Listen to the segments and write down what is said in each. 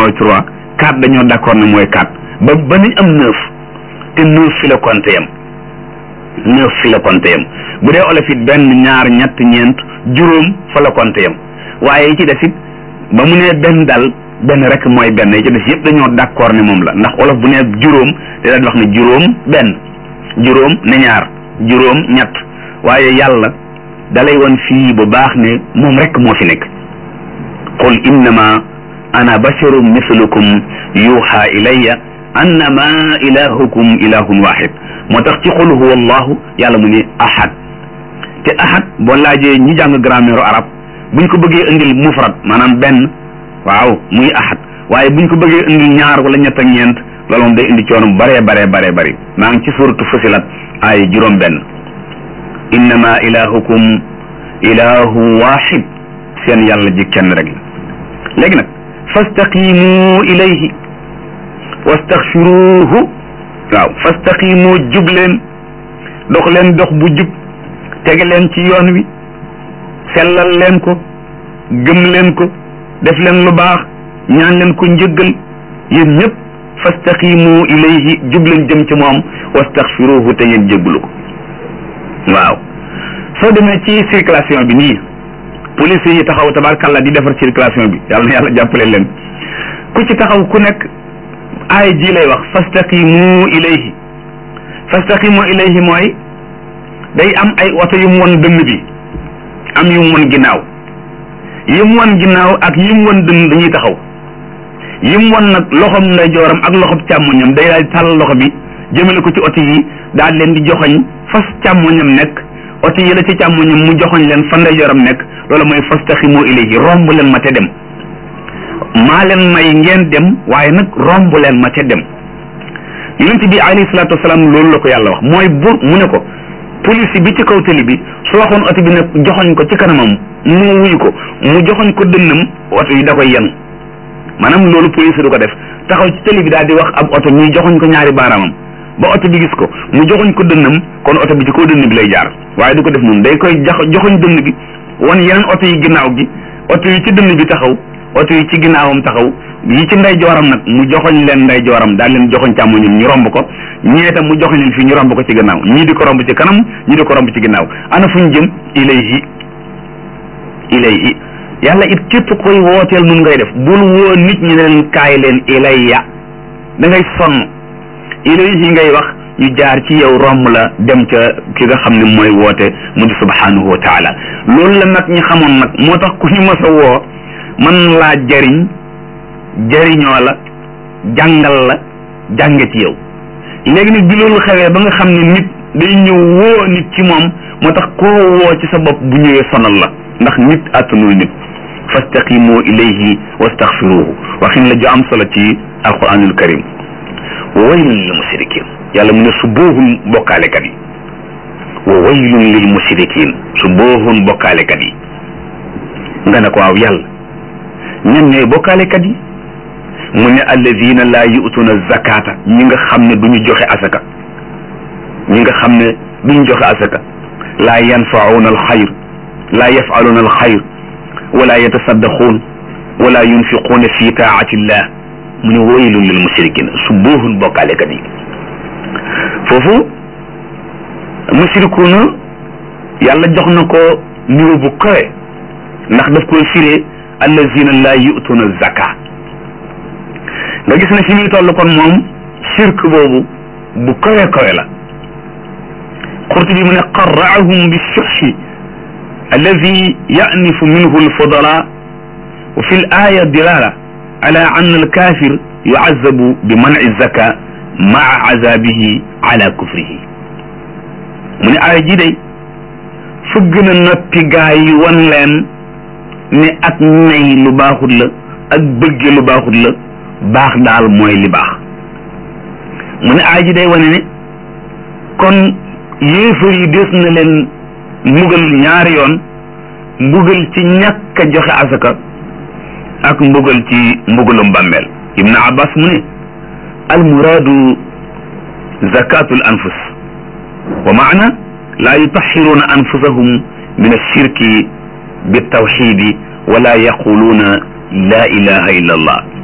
mooy trois quatre dañoo d'accord ne mooy quatre ba ba nañ am neuf te neuf fi la compté yam neuf fi la compté yam bu dee olof it benn ñaar ñett ñeent juróom fa la compté yam waaye yi ci des it ba mu nee benn dal benn rek mooy benn yi ci des yëpp dañoo d'accord ne moom la ndax olof bu nee juróom te daal di wax ne juróom benn juróom ne ñaar juróom ñett waaye yàlla dalay woon fii bu baax ne moom rek moo fi nekk qul innama ana basharum mislukum yuuxa ilayya annama ilahukum ilahun wahid moo tax ci qul huwa allahu yàlla mu ne ahad te ahad boo laajee ñi jàng grammaire arab buñ ko bëggee indil mufrad maanaam benn waaw muy ahad waaye buñ ko bëggee indil ñaar wala ñett ak ñeent loolu moom day indi coono bu baree baree baree bëri maa ngi ci suratu fusilat ay juróom benn innama ilahukum ilahu wahid seen yàlla ji kenn rek la léegi nag fastaqimu ilayhi wastaxfiruhu waaw fastaqimu jub leen dox leen dox bu jub tege leen ci yoon wi sellal leen ko gëm leen ko def leen lu baax ñaan leen ko njëggal yéen ñëpp fastaqimu ilayhi jub leen jëm ci moom wastaxfiruhu te ngeen jégglu ko waaw soo demee ci circulation bi nii police yi taxaw tabarkàlla di defar circulation bi yàlla na yàlla jàppale leen ku ci taxaw ku nekk aay ji lay wax fastaqimu ilayhi fastaqimu ilayhi mooy day am ay oto yu mu won dënn bi am yu mu won ginnaaw yi mu won ginnaaw ak yi mu won dënn dañuy taxaw yi mu won nag loxom ndeyjooram ak loxom càmmoñam day daal tàll loxo bi jëmale ko ci oto yi daal leen di joxoñ fas càmmoñam nekk oto yi la ci càmmoñam mu joxoñ leen fa ndeyjooram nekk loolu mooy fastaqimu ilayhi romb leen ma te dem maa leen may ngeen dem waaye nag romb leen ma te dem yonent bi alayhi salaatu wasalaam loolu la ko yàlla wax mooy bu mu ne ko police bi ci kaw tali bi su waxoon oto bi nag joxoñ ko ci kanamam mu wuyu ko mu joxoñ ko dënnam oto yi da koy yenu maanaam loolu police du ko def taxaw ci tali bi daal di wax ab oto ñuy joxoñ ko ñaari baaraamam ba oto bi gis ko mu joxoñ ko dënnam kon oto bi ci kaw dënn bi lay jaar waaye du ko def noonu day koy jax joxoñ dënn bi wan yeneen oto yi ginnaaw gi oto yi ci dënn bi taxaw oto yi ci ginnaawam taxaw yi ci ndey jooram nag mu joxoñ leen ndey jooram daal leen joxoñ càmmoñam ñu romb ko ñee tam mu joxoñ leen fii ñu romb ko ci gannaaw ñii di ko romb ci kanam ñii di ko romb ci ginnaaw ana fu ñu jëm ilayhi ilayhi yàlla it képp koy wooteel nun ngay def bul woo nit ñi ne leen kaay leen ilayya da ngay sonn ilayhi ngay wax ñu jaar ci yow romb la dem ca ki nga xam ne mooy woote mu di subhanahu wa taala loolu la nag ñi xamoon nag moo tax ku ñu mës a woo mën laa jariñ jariñoo la jàngal la jànge ci yow léegi nag bi loolu xewee ba nga xam ne nit day ñëw woo nit ci moom moo tax koo woo ci sa bopp bu ñëwee sonal la ndax nit àttanul nit fastaqimu ilayhi wastaxfiruhu waxin la ju am solo ci alquranul karim wa waylun lil musrikin yàlla mu ne su boohun bokkaalekat yi wa waylun lil musrikin su boohun bokkaalekat yi nga ne ko waaw yàlla ñan ñooy bokkaalekat yi mu ne alladina laa yu'tuna zakata ñi nga xam ne duñu joxe asaka ñi nga xam ne duñu joxe asaka laa yanfa'una alxayr laa yaf'aluna alxayr wala yatasaddaquun wala yunfiquuna fi taa'ati illah mu ne waylun lil musrikin su boohun bokkaalekat yi foofu musrikuuna yàlla jox na ko niveau bu kawe ndax daf koy firee allazina laa yu'tuna zaka nga gis ne fi muy toll kon moom shirk boobu bu kawe kawe la Qurtubi mu ne qarra'ahum bi shuhhi alladi ya'nifu minhu alfudala wa fi al-aya dilala ala anna al-kafir yu'azzabu bi man'i zaka ma'a azabihi ala kufrihi mu ne aaya ji day fëgg na noppi gaa yi wan leen ne ak nay lu baaxut la ak bëgge lu baaxut la baax daal mooy li baax mu ne aaya ji day wane ne kon yéefar yi des na leen mbugal ñaari yoon mbugal ci ñàkk a joxe asaka ak mbugal ci mbugalum bàmmeel ibn abbas mu ne almuraadu zakatu l anfus wa maana laa yutaxiruuna anfusahum min alshirki bitawxidi wala yaquluuna laa ilaha illa allah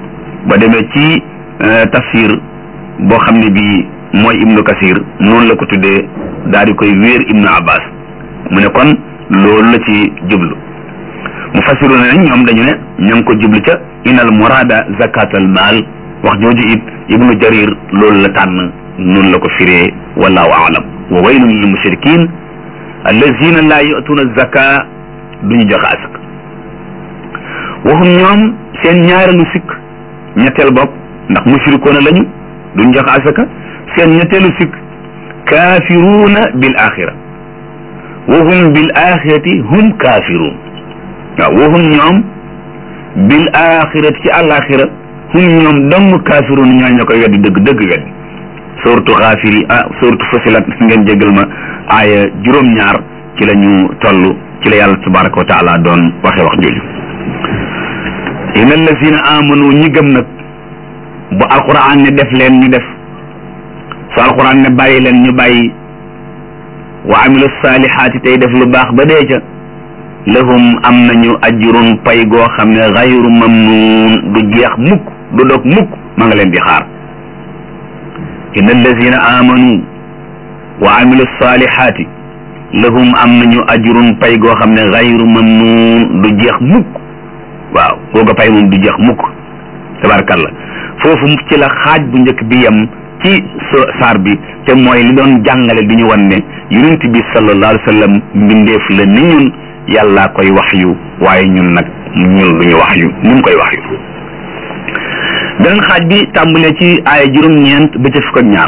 ba demee ci tafsir boo xam ne bii mooy ibnu kasir noonu la ko tuddee daal di koy wéer ibnu abbas mu ne kon loolu la ci jublu mu fasiru ne ñoom dañu ne ña ngi ko jublu ca inal murada zakatal maal wax jooju it ibnu jarir loolu la tànn noonu la ko firee wallahu aalam wa waylun lil mushrikin allazina laa yu'tuuna zaka duñu joxe asaka waxum ñoom seen ñaareelu sikk ñetteel bopp ndax mushrikoona lañu duñ joxe asaka seen ñetteelu sikk kaafiruuna bil axira wa hum bil axirati hum kaafiruun waaw wa hum ñoom bil axirati ci àlaxira hum ñoom dong kaafiruun ñoo ña koy weddi dëgg dëgg weddi suratu xaafiri ah suratu fasilat ngeen jégal ma aaya juróom-ñaar ci la ñu toll ci la yàlla tabaraka wa taala doon waxe wax jooju inna allazina amanu ñi gëm nag bu alquran ne def leen ñu def su alquran ne bàyyi leen ñu bàyyi wa amilu saalihaati tey def lu baax ba dee ca lahum am nañu ajrun pay goo xam ne xayru mamnuun du jeex mukk du dog mukk ma nga leen di xaar inna allazina amanu wa amilu saalihaati lahum am nañu ajrun pay goo xam ne xayru mamnuun du jeex mukk waaw googa pay moom du jeex mukk tabarkalla foofu ci la xaaj bu njëkk bi yem ci saar bi te mooy li doon jàngale di ñu wan ne yonent bi sallallahu alayhi wa sallam mbindeef la ni ñun yàllaa koy wax yu waaye ñun nag ñun duñu wax yu ni mu koy wax yu beneen xaaj bi tàmbalee ci aaya juróom-ñeent ba ca fukk ak ñaar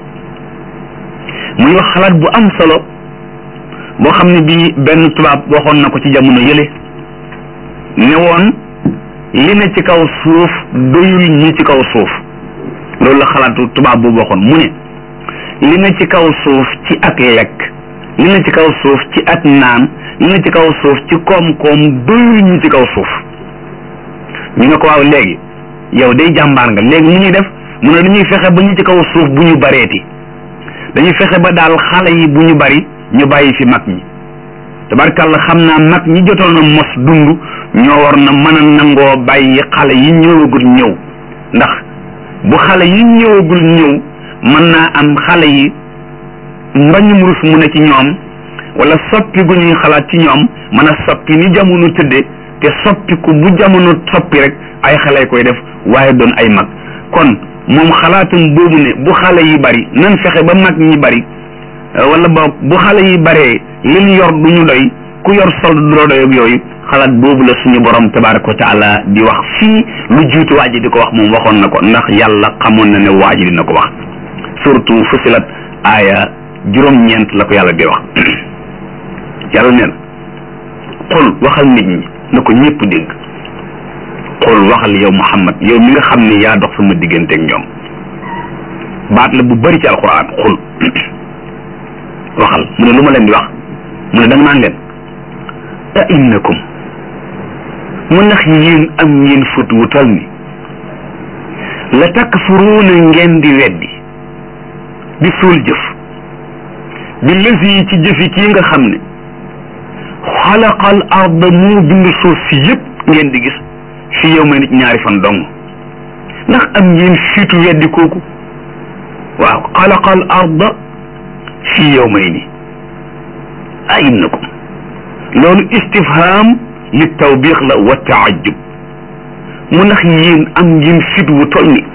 muy wax xalaat bu am solo boo xam ne bii benn tubaab waxoon na ko ci jamono yële ne woon li ne ci kaw suuf doyul ñi ci kaw suuf loolu la xalaatu tubaab boobu waxoon mu ne li ne ci kaw suuf ci ak lekk li ne ci kaw suuf ci ak naan li ne ci kaw suuf ci koom-koom doyul ñi ci kaw suuf ñu ne ko waaw léegi yow day jàmbaar nga léegi mu ñuy def mu ne dañuy fexe ba ñu ci kaw suuf bu ñu bareeti dañuy fexe ba daal xale yi bu ñu bari ñu bàyyi fi mag ñi tabarkàlla xam naa mag ñi jotoon a mos dund ñoo war na mën a nangoo bàyyi xale yi ñëwagul ñëw ndax bu xale yi ñëwagul ñëw mën naa am xale yi mbañum rus mu ne ci ñoom wala soppi gu ñuy xalaat ci ñoom mën a soppi ni jamono tëdde te soppiku bu jamono soppi rek ay xale koy def waaye doon ay mag kon moom xalaatum boobu ne bu xale yi bari nan fexe ba mag ñi bari wala boog bu xale yi baree li ñu yor du ñu doy ku yor sol du la doy ak yooyu xalaat boobu la suñu borom tabaraka wa taala di wax fii lu jiitu waa ji di ko wax moom waxoon na ko ndax yàlla xamoon na ne waa ji dina ko wax surtout fusilat aaya juróom-ñeent la ko yàlla di wax yàlla nee na xul waxal nit ñi na ko ñëpp dégg xul waxal yow Muhammad yow mi nga xam ne yaa dox sama digganteeg ñoom baat la bu bari ci alquran xul waxal mu ne lu ma leen di wax mu ne da nga naan leen a innakum mu ndax yéen am ngeen fut wu tal ni la takfuruuna ngeen di weddi di suul jëf bi lësi yi ci jëfi kii nga xam ne xalaqal arda moo bind suuf si yëpp ngeen di gis fi yow ma nit ñaari fan dong ndax am ngeen fiitu weddi kooku waaw xalaqal arda fi yow may ni a innakum loolu istifham li tawbiix la wa taajub mu ndax yéen am ngeen fit wu toll ni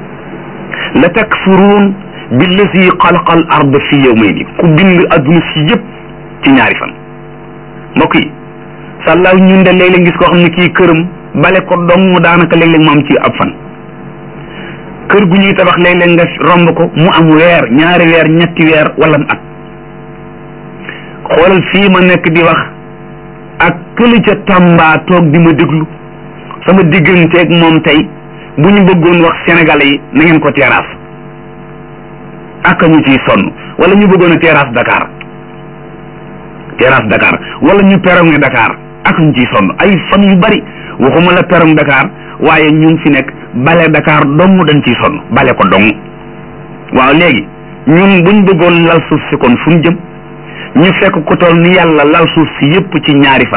la takfuruun billazi xalaqa al arda fi yawmayni ku bind adduna si yëpp ci ñaari fan mbokk yi sàllaaw ñun de léeg-léeg gis koo xam ne kii këram bale ko dong daanaka léeg-léeg mu am ci ab fan kër gu ñuy tabax léeg-léeg nga romb ko mu am weer ñaari weer ñetti weer wala mu at xoolal fii ma nekk di wax ak këli ca Tamba toog di ma déglu sama digganteeg moom tey bu ñu bëggoon wax sénégalais yi na ngeen ko terrasse ak ñu ciy sonn wala ñu bëggoon a terrasse Dakar terrasse Dakar wala ñu perong Dakar ak ñu ciy sonn ay fan yu bari waxuma la perong Dakar waaye ñu ngi fi nekk bale Dakar dong dañ ciy sonn bale ko dong waaw léegi ñun buñ bëggoon lal suuf si kon fu ñu jëm ñu fekk ko toll ni yàlla lal suuf si yépp ci ñaari fan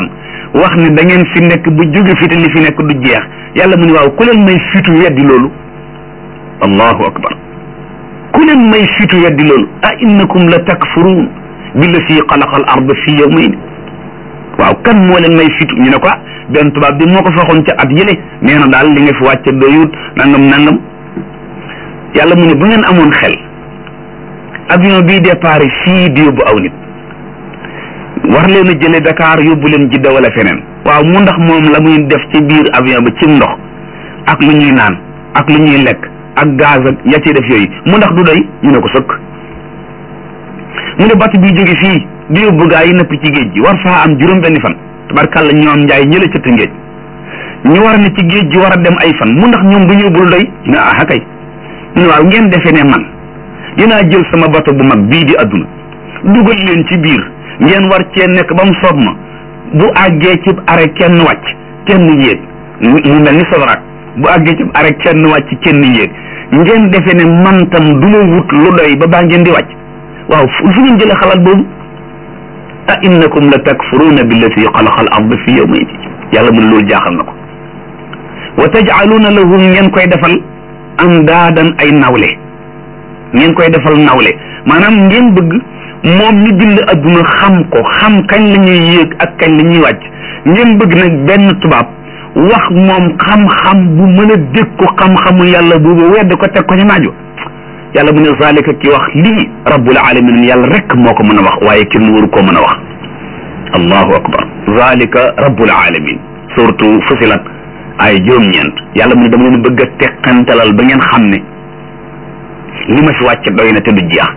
wax ne da ngeen fi nekk bu jóge fi te li fi nekk du jeex yàlla mu ne waaw ku leen may fitu weddi loolu allahu akbar ku leen may fitu weddi loolu a innakum la takfuruun billati xalaqa al arda fi yawmayn waaw kan moo leen may fitu ñu ne ko benn tubaab bi moo ko faxoon ca at yële nee na daal li nga fi wàcce doyut nangam nangam yàlla mu ne bu ngeen amoon xel avion bii départ fii di yóbbu aw nit war leen a jële Dakar yóbbu leen Jidda wala feneen waaw mu ndax moom la muy def ci biir avion ba ci ndox ak lu ñuy naan ak lu ñuy lekk ak gaz ak ya ci def yooyu mu ndax du doy ñu ne ko sëkk mu ne batt bi jóge fii di yóbbu gaa yi nëpp ci géej gi war faa am juróom benni fan tabarkàlla ñoom njaay ñëla ca Tëngéej ñu war ne ci géej gi war a dem ay fan mu ndax ñoom du ñu yóbbul doy ñu ne ah kay mu ne waaw ngeen defee ne man dinaa jël sama bato bu mag bii di adduna dugal leen ci biir ngeen war cee nekk ba mu soob ma bu àggee ci arrêt kenn wàcc kenn yéeg mu mel ni sodoraat bu àggee ci arrêt kenn wàcc kenn yéeg ngeen defee ne man tam du ma wut lu doy ba baa ngeen di wàcc waaw fu ngeen jëlee xalaat boobu a innakum la takfuruuna billati xalaqa al arda fi yawmayn yàlla mu ne loolu jaaxal na ko wa tajcaluuna lahu ngeen koy defal am daadan ay nawle ngeen koy defal nawle maanaam ngeen bëgg moom mi bind adduna xam ko xam kañ la ñuy yéeg ak kañ la ñuy wàcc ngeen bëgg nag benn tubaab wax moom xam-xam bu mën a dégg ko xam-xamu yàlla boobu wedd ko teg ko ci naajo yàlla mu ne zalika ki wax lii rabbul alamin yàlla rek moo ko mën a wax waaye kenn waru koo mën a wax allahu akbar zalika rabbul alamin surtout fusilat ay juróom-ñeent yàlla mu ne dama leen bëgg a teqantalal ba ngeen xam ne li ma fi wàcc doy na te du jeex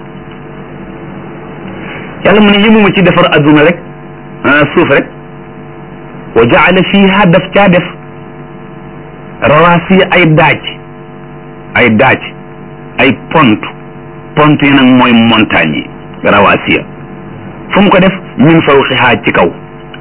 yàlla mu ne yëmuma ci defar adduna rek suuf rek wa jaala fiha daf caa def rawaasi ay daaj ay daaj ay pont pont yi nag mooy montagne yi rawaasiya fu mu ko def min fawqihaa ci kaw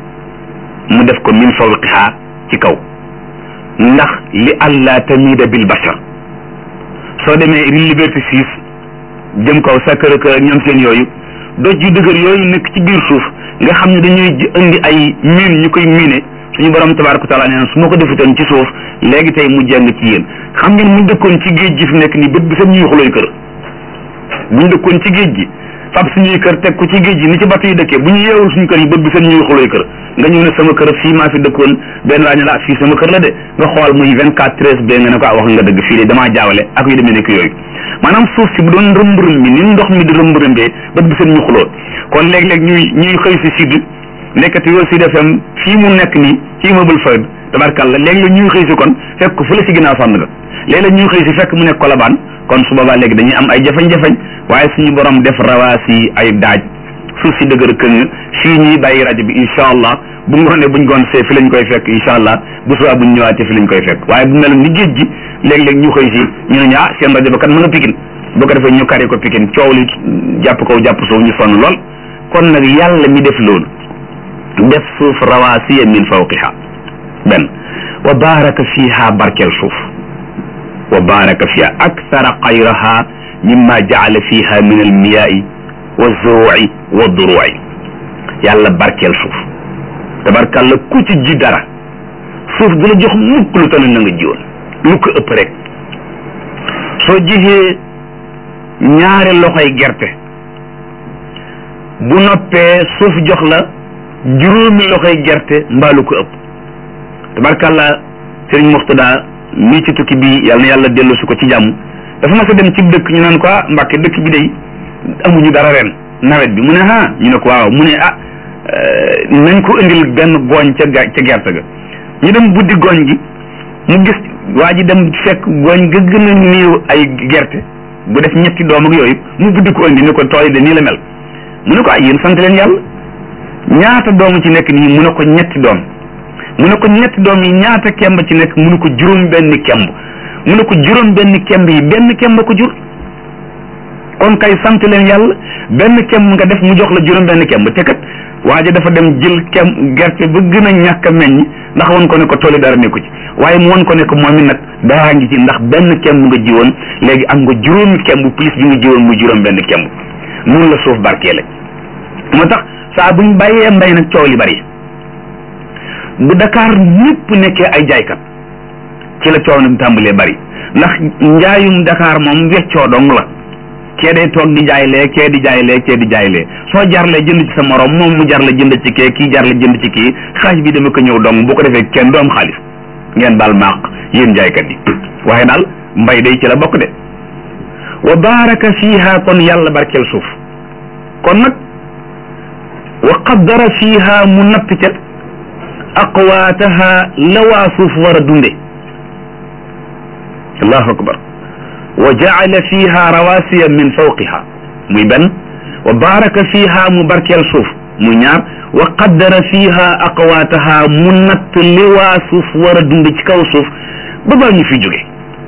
mu def ko min fawqihaa ci kaw ndax li allah tamida bil bashar soo demee liberté six jëm kaw Sacré-Cœur ñoom seen yooyu doj yu dëgër yooyu nekk ci biir suuf nga xam ne dañuy indi ay miin ñu koy miine suñu borom tabaaraka taala nee na su ma ko defutoon ci suuf léegi tey mu jàng ci yéen xam ngeen mu dëkkoon ci géej gi fi nekk nii bët bi seen ñuy xulooy kër buñ dëkkoon ci géej gi fab suñuy kër teg ko ci géej gi ni ci bato yi dëkkee bu ñu yeewul suñu kër yi bët bi seen ñuy xulooy kër nga ñëw ne sama kër fii maa fi dëkkoon benn waa ñu la fii sama kër la de nga xool muy vingt quatre treize ba nga ne ko wax nga dëgg fii de damaa jaawale ak yu demee nekk yooyu maanaam suuf si bu doon rëmb-rëm bi ni ndox mi di rëmb-rëmbee bët bi seen ñu xuloo kon léeg-léeg ñuy ñuy xëy si sud nekkati yoo Sud FM fii mu nekk nii ci immeuble Fayda tabarkalla léeg-léeg ñuy xëy si kon fekk ko fële si ginnaaw fànn ga léeg-léeg ñuy xëy si fekk mu nekk Kolobaan kon su boobaa léegi dañuy am ay jafañ-jafañ waaye suñu borom def rawaasi ay daaj suuf si dëgër këng fii ñuy bàyyi rajo bi incha allah bu ngoonee buñ goon see fi lañ koy fekk incha allah bu subaa buñ ñëwaatee fi lañ koy fekk waaye bu mel ni géej gi léeg-léeg ñu xëy si ñu ne ñu ah seen rajo ba kat mën a pikin boo ko defee ñu kari ko pikin coow li jàpp kaw jàpp suuf ñu sonn lool kon nag yàlla mi def loolu def suuf rawaasiya min fawqiha benn wa baaraka fiha barkeel suuf wa baaraka fiha akthara xayraha mimma jaala fiha min almiyaai wa zuruci wa duruci yàlla barkeel suuf tabarkàlla ku ci ji dara suuf du la jox mukk lu tane na nga jiwoon lu ko ëpp rek soo jixee ñaari loxoy gerte bu noppee suuf jox la juróomi loxoy gerte mbaalu ko ëpp tabarkàlla sëriñ Muxtada mii ci tukki bi yàlla na yàlla dellu si ko ci jàmm dafa mas a dem ci dëkk ñu naan ko ah Mbàkke dëkk bi day amuñu dara ren nawet bi mu ne ah ñu ne ko waaw mu ne ah nañ ko indil benn gooñ ca ga ca gerte ga ñu dem buddi gooñ gi mu gis waa ji dem fekk gooñ ga gën a néew ay gerte bu def ñetti doom ak yooyu mu buddi ko indi ne ko tool yi de nii la mel mu ne ko ay yéen sant leen yàlla ñaata doom ci nekk nii mu ne ko ñetti doom mu ne ko ñetti doom yi ñaata kemb ci nekk mu ne ko juróom benn kemb mu ne ko juróom benn kemb yi benn kemb ko jur kon kay sant leen yàlla benn kemb nga def mu jox la juróom benn kemb te kat waa ji dafa dem jël kem gerte ba gën a ñàkk a meññ ndax won ko ne ko tooli dara nekku ci waaye mu won ko ne ko moom it nag daraa ngi ci ndax benn kemb nga jiwoon léegi am nga juróomi kemb plus bi nga jiwoon muy juróom benn kemb noonu la suuf barkeele moo tax saa buñ bàyyee mbay nag coow li bari bu Dakar ñëpp nekkee ay jaaykat ci la coow nag tàmbalee bari ndax njaayum Dakar moom weccoo dong la kee day toog di jaay lee kee di jaay lee kee di jaay lee soo jarlee jënd ci sa morom moom mu jarle jënd ci kee kii jarle jënd ci kii xaaj bi dama ko ñëw dong bu ko defee kenn du am xaalis ngeen baal maaq yéen jaaykat yi waaye daal mbay day ci la bokk de wa baraka fiha kon yàlla barkeel suuf kon nag wa qaddara fiha mu natt ca aqwaataha la waa suuf war a dunde allahu akbar wa jaala fiha rawasiya min fawqiha muy benn wa baraka fiha mu barkeel suuf muy ñaar wa qaddara fiha aqwaataha mu natt li waa suuf war a dund ci kaw suuf ba baa ñu fi jóge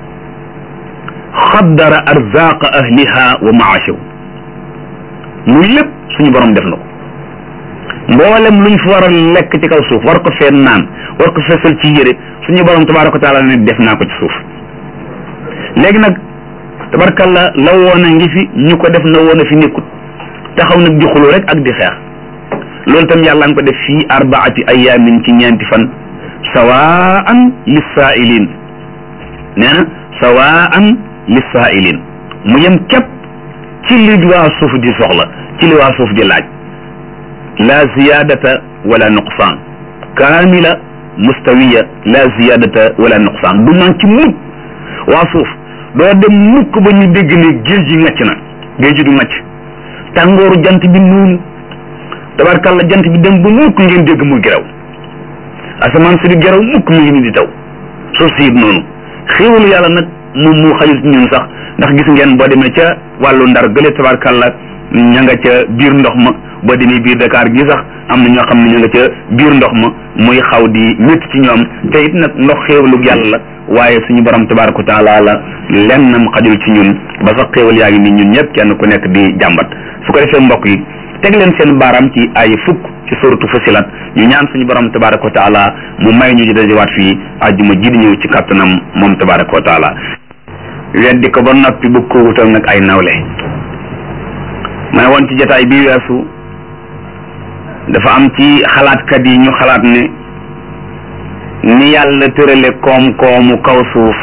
qaddara arzaqa ahliha wa maashaw muy lépp suñu borom def na ko mboolem luñ fi war a lekk ci kaw suuf war ko fee naan war ko fesal ci yére suñu borom tabaraka wa taala ne def naa ko ci suuf léegi nag tabarkalla la woon a ngi fi ñu ko def na woon a fi nekkut taxaw nag di xuloo rek ak di xeex loolu tam yàlla nga ko def fii arbaati ayaamin ci ñeenti fan sawaan lissaailin nee na sawaan lissaailin mu yem képp ci li waa suuf di soxla ci li waa suuf di laaj la ziyadata wala nuqsaan kaamila mustawiya la ziyadata wala nuqsaan du man ci mukk waa suuf doo dem mukk ba ñu dégg ne géej gi ngacc na géej gi du ngacc tàngooru jant bi noonu tabarkalla jant bi dem ba mukk ngeen dégg mu geraw asamaan si di geraw mukk mu ngi ni di taw suuf si it noonu xéewalu yàlla nag moom mu xajul ci ñun sax ndax gis ngeen boo demee ca wàllu ndar gële tabarkalla ña nga ca biir ndox ma boo demee biir Dakar gi sax am na ñoo xam ne ña nga ca biir ndox ma muy xaw di métti ci ñoom te it nag ndox xéewalu yàlla la waaye suñu borom tabaraka wa taala la lennam xajul ci ñun ba sax xéewal yaa ngi nii ñun ñëpp kenn ku nekk di jàmbat su ko defee mbokk yi teg leen seen baaraam ci ay fukk ci suratu Fusilat ñu ñaan suñu borom tabaraka wa taala mu may ñu di dajewaat fii àjjuma ji di ñëw ci kàttanam moom tabaraka wa taala weddi ko ba noppi bu ko wutal nag ay nawle ma ne woon ci jotaay bii weesu dafa am ci xalaatkat yi ñu xalaat ne ni yàlla tërale koom-koomu kaw suuf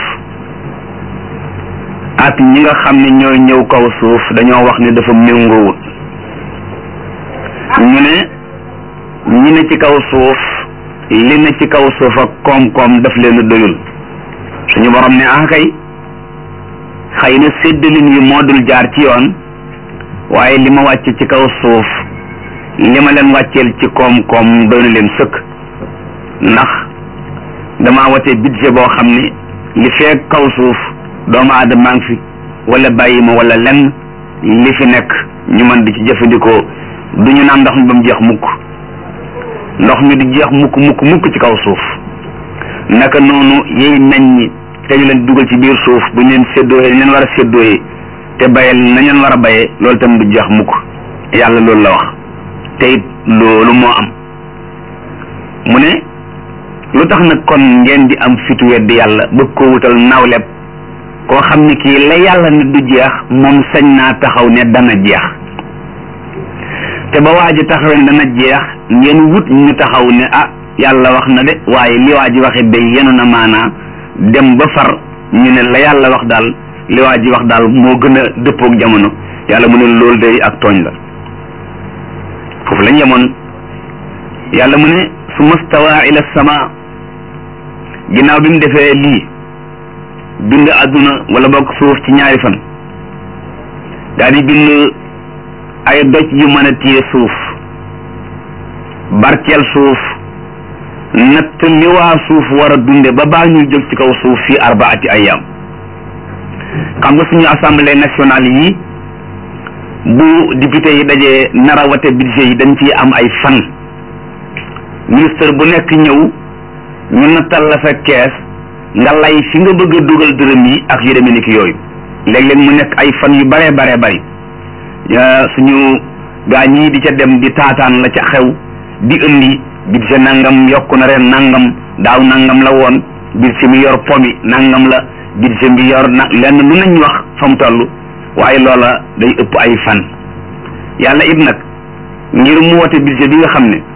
ak ñi nga xam ne ñooy ñëw kaw suuf dañoo wax ne dafa méngoowut ñu ne ñi ne ci kaw suuf li ne ci kaw suuf ak koom-koom daf leen doyul suñu borom ne ah kay xëy na séddalin yi moo dul jaar ci yoon waaye li ma wàcce ci kaw suuf li ma leen wàcceel ci koom-koom doy na leen sëkk ndax damaa wate budget boo xam ne li fee kaw suuf doomu aadama ngi fi wala bàyyi ma wala lenn li fi nekk ñu mën di ci jëfandikoo du ñu naan ndox mi ba mu jeex mukk ndox mi du jeex mukk mukk mukk ci kaw suuf naka noonu yiy meññ te ñu leen dugal ci biir suuf bu ñu leen séddooyee leen war a séddooyee te bayal nañ leen war a bayee loolu tam du jeex mukk yàlla loolu la wax te it loolu moo am mu ne lu tax nag kon ngeen di am fitu weddi yàlla bëgg ko wutal nawleb koo xam ne kii la yàlla ne du jeex moom sañ naa taxaw ne dana jeex te ba waa ji taxawee ne dana jeex ngeen wut ñu taxaw ne ah yàlla wax na de waaye li waa ji waxe day yenu na maanaa dem ba far ñu ne la yàlla wax daal li waa ji wax daal moo gën a dëppoog jamono yàlla mu ne loolu day ak tooñ la foofu lañ yemoon yàlla mu ne su mastawa ila sama ginnaaw bi mu defee lii bind àdduna wala bokk suuf ci ñaari fan daal di bind ay doj yu mën a téye suuf barkeel suuf natt li waa suuf war a dunde ba baa ñuy jóg ci kaw suuf fii arbaati ayam xam nga suñu assemblée nationale yi bu député yi dajee nara wate budget yi dañ ciy am ay fan ministre bu nekk ñëw ñu nattal la sa kees nga lay fi nga bëgg a dugal dërëm yi ak yu demee ni ki yooyu léeg-léeg mu nekk ay fan yu baree baree bari suñu gaa ñii di ca dem di taataan la ca xew di indi budget nangam yokku na ren nangam daaw nangam la woon budget mi yor pomi nangam la budget bi yor na lenn lu nañ wax fa mu toll waaye loola day ëpp ay fan yàlla it nag ngir mu wote budget bi nga xam ne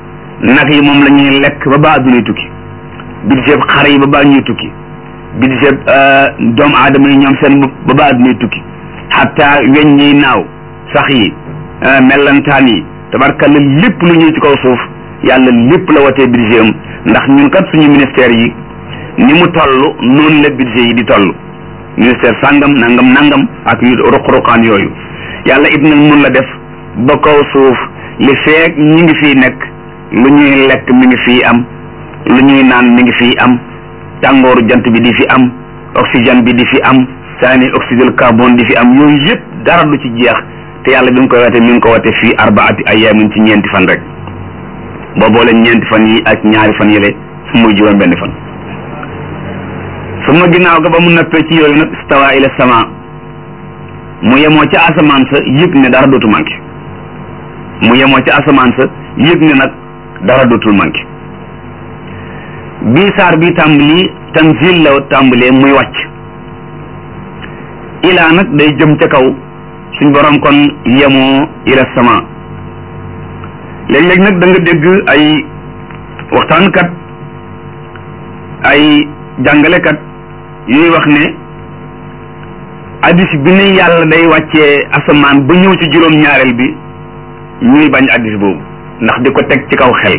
nag yi moom la ñuy lekk ba ba addunay tukki budget xar yi ba ba ñuy tukki budget doomu aadama yi ñoom seen bopp ba ba addunay tukki xataa weñ yi naaw sax yi mellantaan yi tabarkalla lépp lu ñuy ci kaw suuf yàlla lépp la watee budget am ndax ñun kat suñu ministère yi ni mu toll noonu la budget yi di toll ministère sàngam nangam nangam ak yu ruq-ruqaan yooyu yàlla it nag mun la def ba kaw suuf li feek ñi ngi fii nekk lu ñuy lekk mi ngi fii am lu ñuy naan mi ngi fii am tàngooru jant bi di fi am oxygène bi di fi am saani oxyde carbone di fi am yooyu yëpp dara du ci jeex te yàlla bi mu koy wate mi ngi ko wate fii arbaati ayaamin ci ñeenti fan rek boo boole ñeenti fan yi ak ñaari fan yële muy juróom benn fan su ma ginnaaw ga ba mu noppee ci yooyu nag stawa ila sama mu yemoo ci asamaan sa yëg ne dara dootu manqué mu yemoo ci asamaan sa yëg ne nag dara dootul manqué bii saar bi tàmbali tanzil la tàmbalee muy wàcc ilaa nag day jëm ca kaw suñ borom kon yemoo ila sama léeg-léeg nag da nga dégg ay waxtaankat ay jàngalekat yuy wax ne addis bi ne yàlla day wàccee asamaan ba ñëw ci juróom-ñaareel bi ñuy bañ addis boobu ndax di ko teg ci kaw xel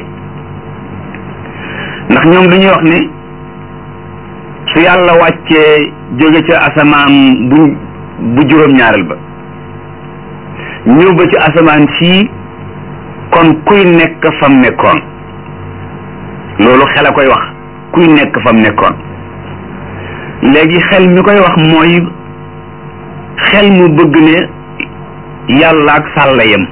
ndax ñoom dañuy wax ne su yàlla wàccee jóge ca asamaan bu bu juróom-ñaareel ba ñëw ba ci asamaan sii kon kuy nekk fam nekkoon loolu xel a koy wax kuy nekk fam nekkoon léegi xel mi koy wax mooy xel mu bëgg ne yàlla ak sàlla yem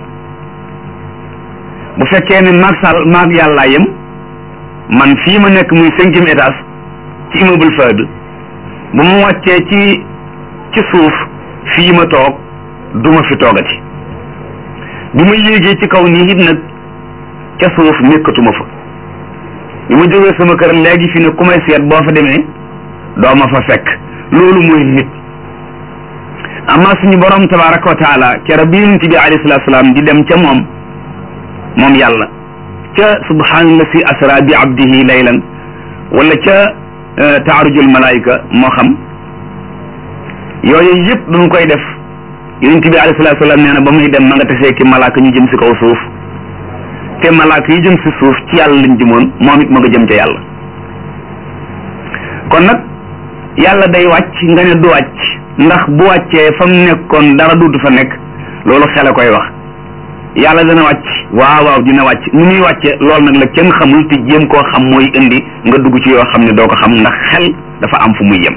bu fekkee ne maag sàll maag yàllaa yem man fii ma nekk muy cinquième étage ci immeuble Fahd bu ma wàccee ci ci suuf fii ma toog du ma fi toogati bi ma yéegee ci kaw nii it nag ca suuf nekkatuma fa bi ma jógee sama kër léegi fi ne ku may seet boo fa demee doo ma fa fekk loolu mooy nit amma suñu borom tabaraka wa taala kera bi yonent bi alayhi salatu salaam di dem ca moom moom yàlla ca subhaanallah si asra bi abdihi laylan wala ca taarujul malaayika moo xam yooyu yëpp duñ koy def yonent bi alayhi salatu salaam nee na ba muy dem ma nga tasee ki malaaka ñu jëm si kaw suuf te malaaka yi jëm si suuf ci yàlla lañ jëmoon moom it ma nga jëm ca yàlla kon nag yàlla day wàcc nga ne du wàcc ndax bu wàccee fa mu nekkoon dara duutu fa nekk loolu xel a koy wax yàlla dana wàcc waaw waaw dina wàcc nu muy wàcce loolu nag la kenn xamul te jéem koo xam mooy indi nga dugg ci yoo xam ne doo ko xam ndax xel dafa am fu muy yem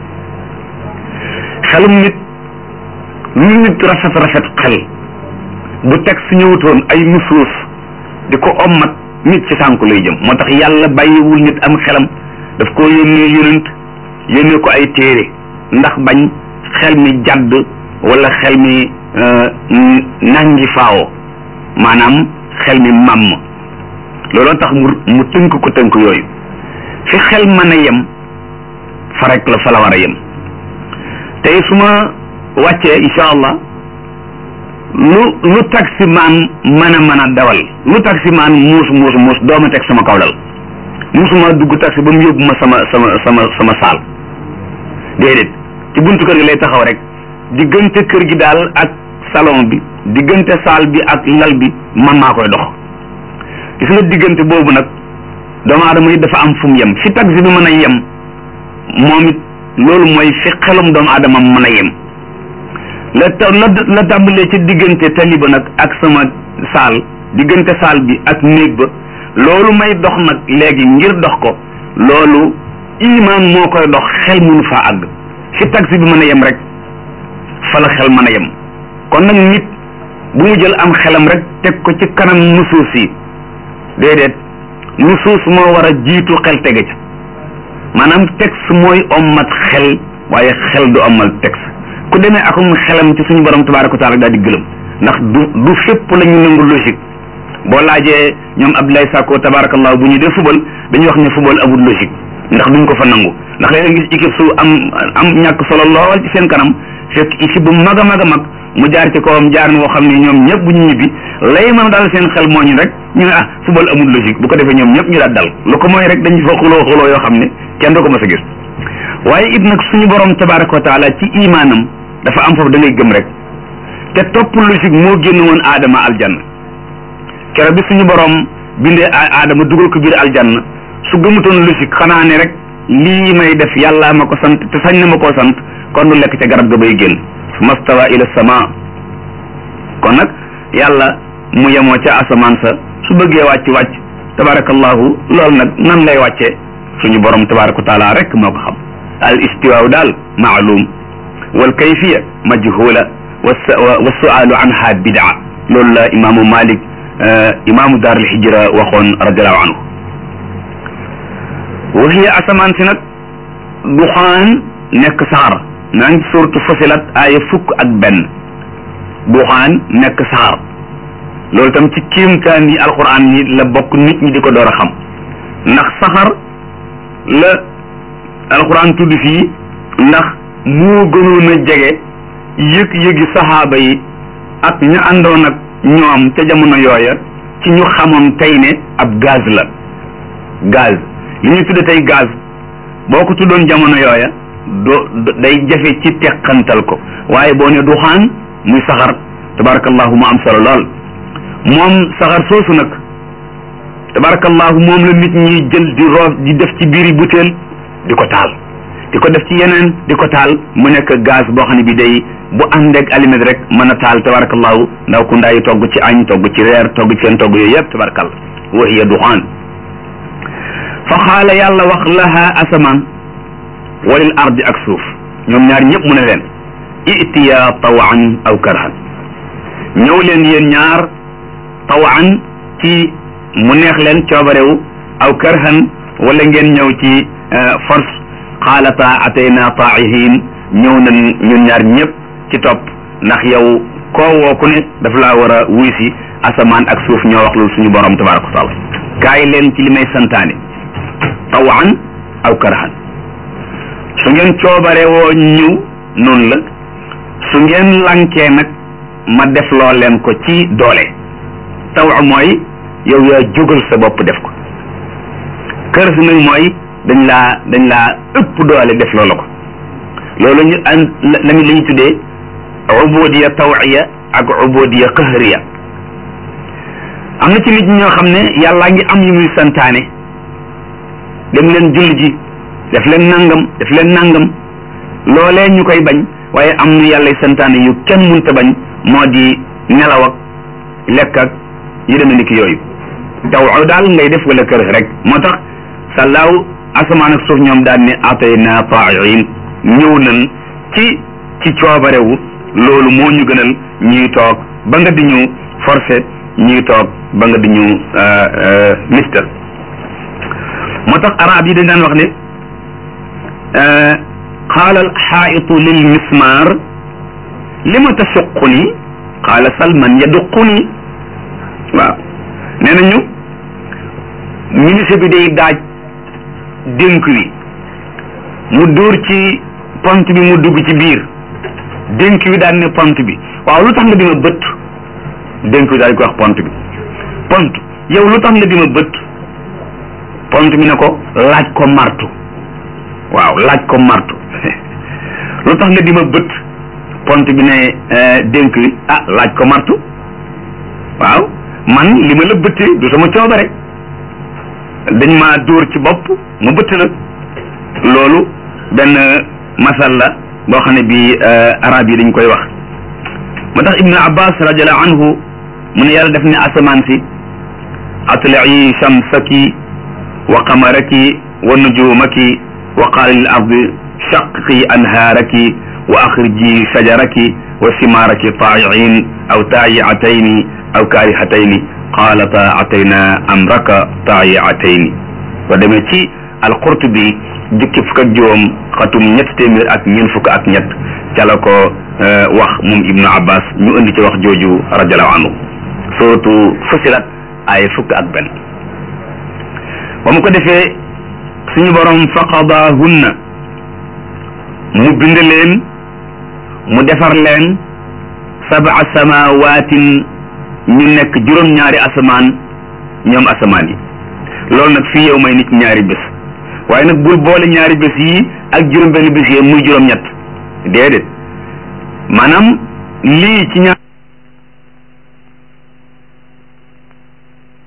xelum nit lu nit rafet rafet xel bu teg su ñëwutoon ay nusuus di ko ommat nit ci sànku lay jëm moo tax yàlla bàyyiwul nit am xelam daf ko yónnee yonent yónnee ko ay téere ndax bañ xel mi jàdd wala xel mi nangi faawo maanaam xel mi màmm looloo tax mu mu tënk ko tënk yooyu fi xel mën a yem fa rek la fa la war a yem tey su ma wàccee incha allah lu lu taximaan mën a mën a dawal lu taximaan muus muus muus dooma teg sama kaw dal musuma dugg taxi ba mu yóbbu ma sama sama sama sama saal déedéet ci buntu kër gi lay taxaw rek diggante kër gi daal ak salon bi diggante saal bi ak lal bi man maa koy dox gis nga diggante boobu nag doomu aadama yi dafa am fu mu yem fi taxi bi mën a yem moom it loolu mooy fi xelum doomu aadama mën a yem la ta la la tàmbalee ci diggante tali ba nag ak sama saal diggante saal bi ak néeg ba loolu may dox nag léegi ngir dox ko loolu imaan moo koy dox xel mënu faa àgg fi taxi bi mën a yem rek fa la xel mën a yem kon nag nit bu mu jël am xelam rek teg ko ci kanam nusuus yi déedéet nusuus moo war a jiitu xel tege ca maanaam texte mooy ommat xel waaye xel du ommal texte ku demee akum xelam ci suñu borom tabaaraka wa taala daal di gëlëm ndax du du fépp la ñu nangu logique boo laajee ñoom Abdoulaye Sakko tabarakallah bu ñu dee fubal dañuy wax ne fubal amul logique ndax duñ ko fa nangu ndax léeg gis équipe su am am ñàkk solo lool ci seen kanam fekk équipe bu mag a mag a mag mu jaar ci kawam jaar woo xam ne ñoom ñëpp bu ñu ñibbi lay mën a daal seen xel moo ñu rek ñu ne ah football amul logique bu ko defee ñoom ñëpp ñu daal dal lu ko mooy rek dañu fa xuloo xuloo yoo xam ne kenn du ko mës a gis waaye it nag suñu borom tabaraka wa taala ci imaanam dafa am foofu da ngay gëm rek te topp logique moo génn woon aadama aljanna keroog bi suñu borom bindee aadama dugal ko biir aljanna su gëmutoon logique xanaa ne rek lii may def yàlla ma ko sant te sañ na ma koo sant kon du lekk ca garab ga bay génn su mastawa ila sama kon nag yàlla mu yemoo ca asamaan sa su bëggee wàcc wàcc tabarakallahu loolu nag nan lay wàccee suñu borom tabaraka wa taala rek moo ko xam al istiwaaw daal maalum wal kayfiya majhula wa sualu anha bidaa loolu la imaamu malik imaamu daar al hijra waxoon radiallahu anhu wa hiya asamaan si nag duxaan nekk saxar naa ngi suratu fasilat aaya fukk ak benn duxaan nekk saxar loolu tam ci kéemtaan yi alquran yi la bokk nit ñi di ko door a xam ndax saxar la alquran tudd fii ndax moo gënoon a jege yëg-yëgi saxaaba yi ak ñu àndoon ak ñoom ca jamono yooya ci ñu xamoon tey ne ab gaz la gaz li ñu tudde tey gaz boo ko tuddoon jamono yooya do day jafe ci teqantal ko waaye boo ne duxaan muy saxar tabarakallahu mu am solo lool moom saxar soosu nag tabarakallahu moom la nit ñi jël di roof di def ci biiri butéel di ko taal di ko def ci yeneen di ko taal mu nekk gaz boo xam ne bi day bu ànd ak allumette rek mën a taal tabarakallahu ndaw ku ndaayi togg ci añ togg ci reer togg ci seen togg yooyu yëpp tabarakal wa hiya duxaan fa xaala yàlla wax laha asamaan walil ardi ak suuf ñoom ñaar ñëpp mu ne leen itiya tawan aw karhan ñëw leen yéen ñaar tawan ci mu neex leen coobarewu aw karhan wala ngeen ñëw ci force xaalata atayna taa'ihin ñëw nañ ñun ñaar ñëpp ci topp ndax yow koo woo ku ne daf laa war a wuy si asamaan ak suuf ñoo wax loolu suñu borom tabaraka wa taala kaay leen ci li may santaane tawan aw karhan su ngeen coobare woo ñëw noonu la su ngeen lankee nag ma def loo leen ko ci doole taw mooy yow yaa jógal sa bopp def ko kër si nag mooy dañ laa dañ laa ëpp doole def loola ko loolu ñu an la la ñu tuddee ubudiya tawiya ak ubudiya qahriya am na ci nit ñi ñoo xam ne yàllaa ngi am yu muy santaane dem leen julli ji def leen nangam def leen nangam loolee ñu koy bañ waaye am na yàlla santaane yu kenn munta bañ moo di nelaw ak lekk ak yu demee ni ki yooyu taw daal ngay def wala kër rek moo tax sàllaaw asamaan ak suuf ñoom daan ne atayna taa'iin ñëw nañ ci ci coobarewu loolu moo ñu gënal ñuy toog ba nga di ñu forcé ñuy toog ba nga di ñu mistal moo tax arab yi dañ daan wax ne qaala alxaa'itu lil mismaar lima tasuquni qaala salman yaduquni waaw nee nañu ministre bi day daaj dénk wi mu dóor ci pont bi mu dugg ci biir dénk wi daan ne pont bi waaw lu tax nga di ma bët dénk wi daal ko wax pont bi pont yow lu tax nga di ma bët pont bi ne ko laaj ko martu waaw laaj ko martu lu tax nga di ma bët pont bi ne dénk wi ah laaj ko martu waaw man li ma la bëttee du sama coobare dañ ma dóor ci bopp ma bëtt la loolu benn masal la boo xam ne bi arab yi dañ koy wax moo tax ibnu abbas radiallahu anhu mu ne yàlla def ne asamaan si atlai shamsaki wa qamaraki wa nujumaki wa qaala lil ardi shaqi anhaaraki wa axriji shajaraki wa simaaraki taa'iin aw taayi'atayni aw kaarihatayni qaalata atayna amraka taayi'atayni soo demee ci alqurtubi jukki fukk ak juróom xatum ñett téeméer ak ñeent fukk ak ñett ca la ko wax moom ibnu abbas ñu indi ci wax jooju radiallahu anhu suratu fusilat ay fukk ak benn ba mu ko defee suñu borom faqadahunna mu bind leen mu defar leen sab'a samawaatin ñu nekk juróom-ñaari asamaan ñoom asamaan yi loolu nag fii yow may nit ñaari bés waaye nag bul boole ñaari bés yi ak juróom benn bés yi muy juróom-ñett déedéet maanaam lii ci ñaar